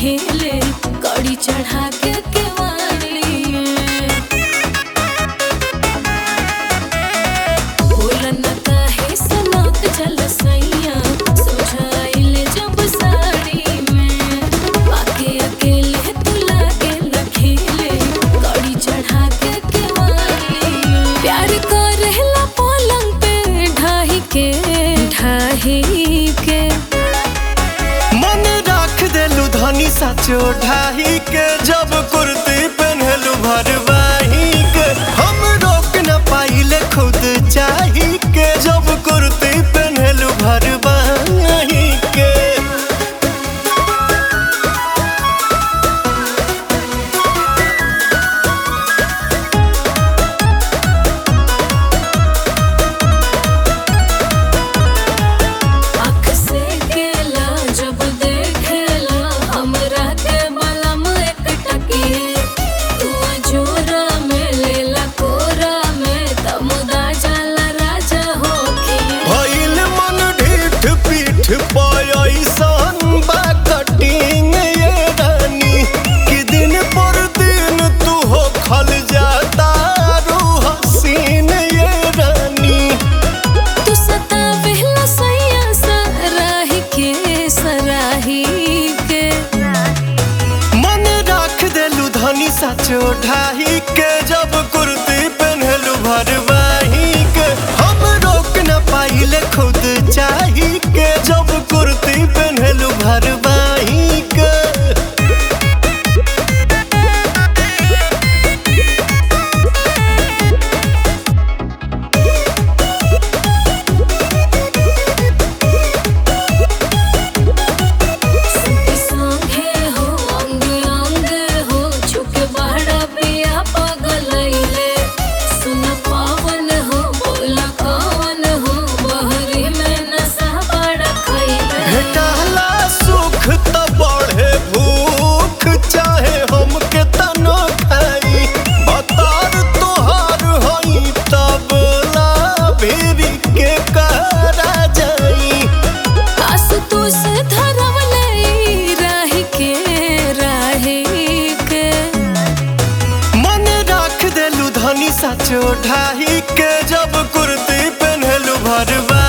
खेले कड़ी चढ़ा के केवाड़ी में बोलन काहे सनक जल सैया सोझाइले जब साड़ी में आके अकेले तू लागे लखेले कड़ी चढ़ा के केवाड़ी में प्यार करेला पलंग पे ढाही के ढाही के मन राख देलू धनी साचो ढाही के जब कुर्ती पहनलू भरवाही के हम रोक न पाइले खुद चाही के जब कुर्ती पहनलू भरवाही के आँख से केला जब देखेला हमरा के बलम एक टकिए तू जोरा में लेला कोरा में तमुदा जाला राजा होके भइल मन ढीठ पीठ पयसन बा कटिंग ये रानी कि दिन पर दिन तू हो खल जाता रू हसीन ये रानी तू सतावेला सैया सराही के सराही के मन राख देलू धनी साचो ढाही के जब कुर्ती पहनलू भरवाही के हम रोक न पाइले खुद चाही के जब कुर्ती पहनलू भरवाही के सुती सांघे हो अंग अंग हो छुके बड़ा पिया पगलैले सुन पावन हो बोल कवन हो बहरी में नशा बड़ा खैले भेटाला सुख त बढ़े भूख चाहे हम के तनो खाई बतार तोहार हई तब ला भेरी के करा जाई आसुतोष धरवले राही के राही के मन राख देलू धनी साचो ढाही के जब कुर्ती पहनलू भरवा